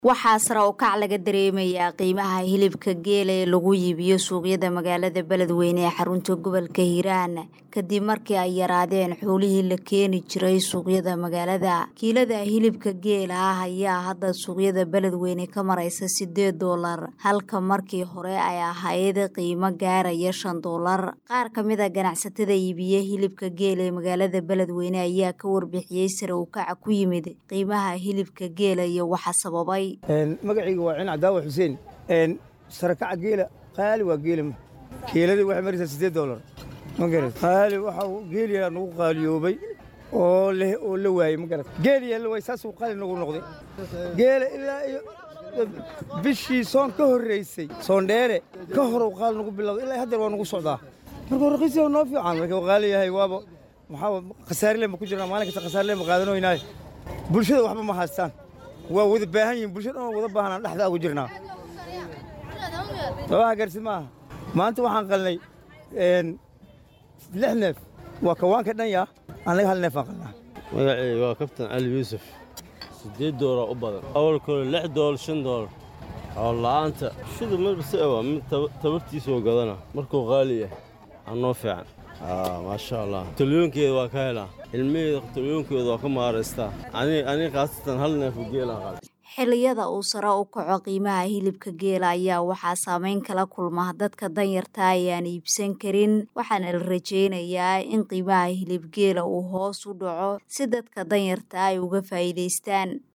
waxaa sare u kac laga dareemayaa qiimaha hilibka geela ee lagu iibiyo suuqyada magaalada beledweyne ee xarunta gobolka hiiraan kadib markii ay yaraadeen xoolihii la keeni jiray suuqyada magaalada kiilada hilibka geela ah ayaa hadda suuqyada beledweyne ka maraysa sideed doolar halka markii hore ay ahayd qiimo gaaraya shan doolar qaar ka mid a ganacsatada iibiye hilibka geela ee magaalada beledweyne ayaa ka warbixiyey sare u kaca ku yimid qiimaha hilibka geela iyo waxa sababay magacayga waa cin cadaawa xuseen sarakaca geela qaali waa geela keeladii waxay maraysaa siddeed doolar ma garat qaali waxa geeliyaa nagu qaaliyoobay oo leh oo la waayey ma garat geeliyaa la waayey saasuu qaali nagu noqday geela ilaa iyo bishii soon ka horraysay soondheere ka horow qaali nagu bilowday ilaa haddeer waa nagu socdaa marka raqiisiya noo fiican marka qaali yahay waaba maxaa khasaarle ma ku jirnaa maalin kasta khasaarle ma qaadanoynaaye bulshada waxba ma haystaan waa wada baahan yihin bulshada dhan wada baahanaan dhexdaa ugu jirnaa sabaha garsi maaha maanta waxaan qalnay lix neef waa kawaanka dhan yaa annaga hal neefaan qalnaa magaceyga waa kabtan cali yuusuf siddeed doolar u badan awalkooda lix doolar shan doolar xoola'aanta shida marbase waa mid tabartiisoo gadana markuu qaali yahay anoo fiican maasha allah talyoonkeeda waa ka helaa ilmaheeda talyoonkeeda waa ka maaraystaa aniga khaasatan hal neefu geelaan qaada xilliyada uu sare u kaco qiimaha hilibka geela ayaa waxaa saameyn kala kulma dadka danyarta ayaan iibsan karin waxaana la rajeynayaa in qiimaha hilib geela uu hoos u dhaco si dadka danyarta ay uga faa'iidaystaan